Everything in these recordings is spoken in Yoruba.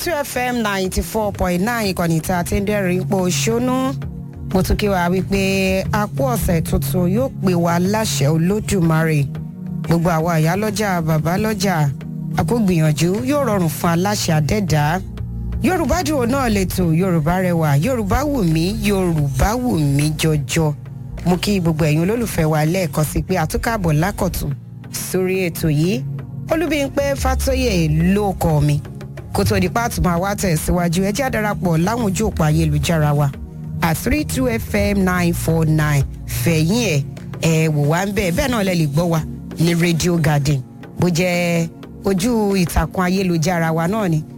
two fm ninety four point nine ìkànnì tá a ti ń dẹ́rìn ipò ṣónú mo tún kí wa wípé apó ọ̀sẹ̀ tuntun yóò pè wá láṣẹ olódùmarè gbogbo àwọn àyálọ́jà bàbálọ́jà àkógbìyànjú yóò rọrùn fún aláṣẹ àdẹ́dá yorùbá dùn náà lẹ́tọ̀ yorùbá rẹwà yorùbá wù mí yorùbá wù mí jọjọ mo kí gbogbo ẹ̀yin olólùfẹ́ wa lẹ́ẹ̀kan sí pé àtúkàbọ̀ lákọ̀tún sórí ètò yìí olúbíńpẹ́ fàtóyè ló kọ́ mi kó tó di páàtù máa wá tẹ̀síwájú ẹ jẹ́ àdarapọ̀ láwọn ojú òpó ayélujára wa at three two fm nine four nine fẹ̀yìn ẹ̀ ẹ̀ wò wá ń bẹ̀ bẹ́ẹ̀ náà lẹ lè gbọ́ wa ní radio garden bó jẹ́ ojú ìtàkùn ayélujára wa náà ni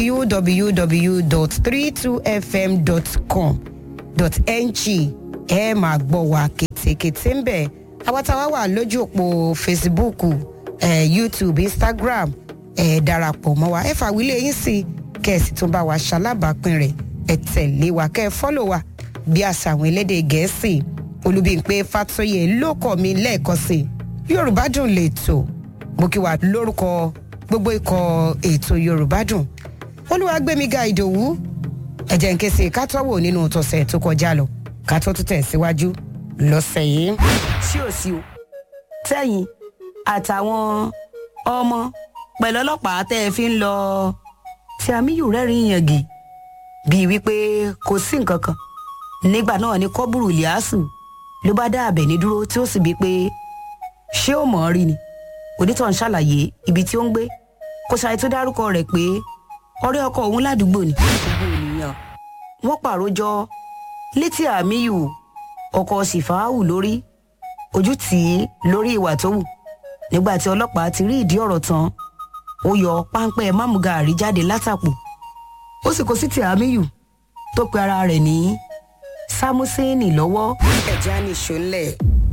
www.32fm.com.ng ẹ máa gbọ́ wa kétékété ń bẹ̀ àwọn táwa wà lójú òpó facebook eh, youtube instagram ẹ darapọ̀ mọ́ wa ẹ fàwílé yín sí kẹ́ẹ̀sì tó bá wa ṣalábàápín rẹ̀ ẹ tẹ̀lé wa kẹ́ ẹ fọ́lọ̀ wa bí àṣà àwọn elédè gẹ̀ẹ́sì olùbíǹpé fàtóyè ló kọ́ mi lẹ́ẹ̀kan sí yorùbá dùn lè tò mo kí wa lórúkọ gbogbo ikọ̀ ètò yorùbá dùn olúwàgbẹ́míga ìdòwú ẹ̀jẹ̀ ń ké sí kátọ́wò nínú tọ̀sẹ̀ tó kọjá lọ kátó tó tẹ̀síwájú lọ́sẹ̀ yìí. sí ò sí o tẹ́yìn àtàwọn ọmọ pẹ̀lú ọlọ́pàá tẹ́ ẹ fi ń lọ tí amíyù rẹ́rìn yàngì bíi wípé kò sí nǹkan kan nígbà náà ni kọ́bùrù liasu ló bá dá àbẹ̀ ní dúró tí ó sì bíi pé ṣé ó mọ̀ ọ́ rí ni onítàn ṣàlàyé ibi tí ó ń gbé kó ṣàì tó dárúkọ rẹ̀ pé ọ̀rẹ́ ọkọ òun ládùúgbò ni gbogbo ènìyàn wọ́n pàrójọ létí àmíyù ọkọ sífàáhù lórí ojú tì í lórí ìwà tó wù nígbà tí ọlọ́pàá ti rí ìdí ọ̀rọ̀ tán ó yọ páńpẹ́ mámúgaàrí jáde látàpò ó sì kó sí ti àmíyù tó pe ara rẹ̀ ní sámúsẹ́ẹ̀nì lọ́wọ́. ẹ̀já ní ìṣòlẹ̀.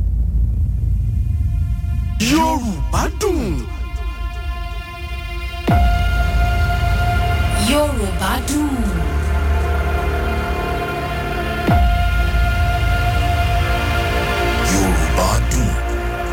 yorùbá dùn. yorùbá dùn.